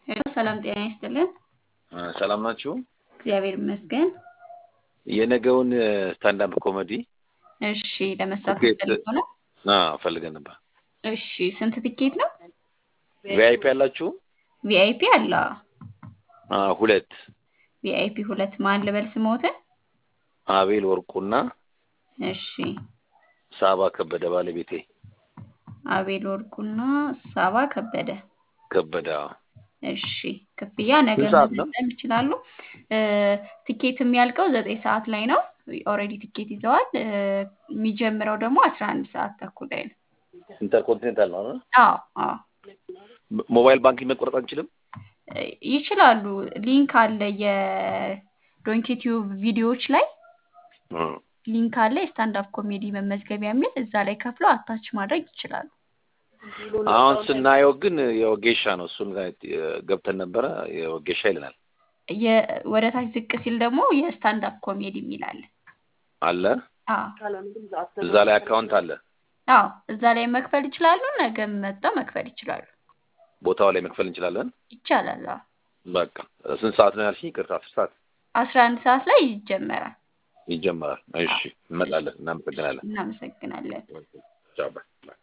ሄሎ ሰላም ጤና ይስጥልን። ሰላም ናችሁ? እግዚአብሔር ይመስገን። የነገውን ስታንዳፕ ኮሜዲ እሺ ለመሳተፍ ትኬት ፈልጎ ነው? ፈልገን ነበር። እሺ ስንት ትኬት ነው? ቪአይፒ ያላችሁ? ቪአይፒ አለ። አ፣ ሁለት ቪአይፒ ሁለት ማን ልበል ስሞትን? አቤል ወርቁና እሺ ሳባ ከበደ ባለቤቴ አቤል ወርቁና ሳባ ከበደ። ከበደ አዎ። እሺ ክፍያ ነገ ስንት ሰዓት ነው? መፈጸም ይችላሉ። እ፣ ቲኬት የሚያልቀው ዘጠኝ ሰዓት ላይ ነው። ኦልሬዲ ቲኬት ይዘዋል። እ፣ የሚጀምረው ደግሞ አስራ አንድ ሰዓት ተኩል ላይ ነው። ኢንተርኮንቲኔንታል ነው አይደል? አዎ አዎ ሞ- ሞባይል ባንኪንግ መቆረጥ አንችልም? እ፣ ይችላሉ። ሊንክ አለ የዶንኪቲዩብ ቪዲዮዎች ላይ እ። ሊንክ አለ የስታንዳፕ ኮሜዲ መመዝገቢያ የሚል እዛ ላይ ከፍለው አታች ማድረግ ይችላሉ። አሁን ስናየው ግን የወጌሻ ነው። እሱን ጋር ገብተን ነበረ የወጌሻ ይለናል የ- ወደ ታች ዝቅ ሲል ደግሞ የስታንዳፕ ኮሜዲ የሚል አለ። አለ። አዎ እዛ ላይ አካውንት አለ። አዎ እዛ ላይ መክፈል ይችላሉ። ነገ መጥተው መክፈል ይችላሉ። ቦታው ላይ መክፈል እንችላለን። ይቻላል። አዎ በቃ ስንት ሰዓት ነው ያልሽኝ? ይቅርታ አስር ሰዓት አስራ አንድ ሰዓት ላይ ይጀመራል። ይጀመራል። እሺ እንመጣለን። እናመሰግናለን። እናመሰግናለን። ቻው ባይ።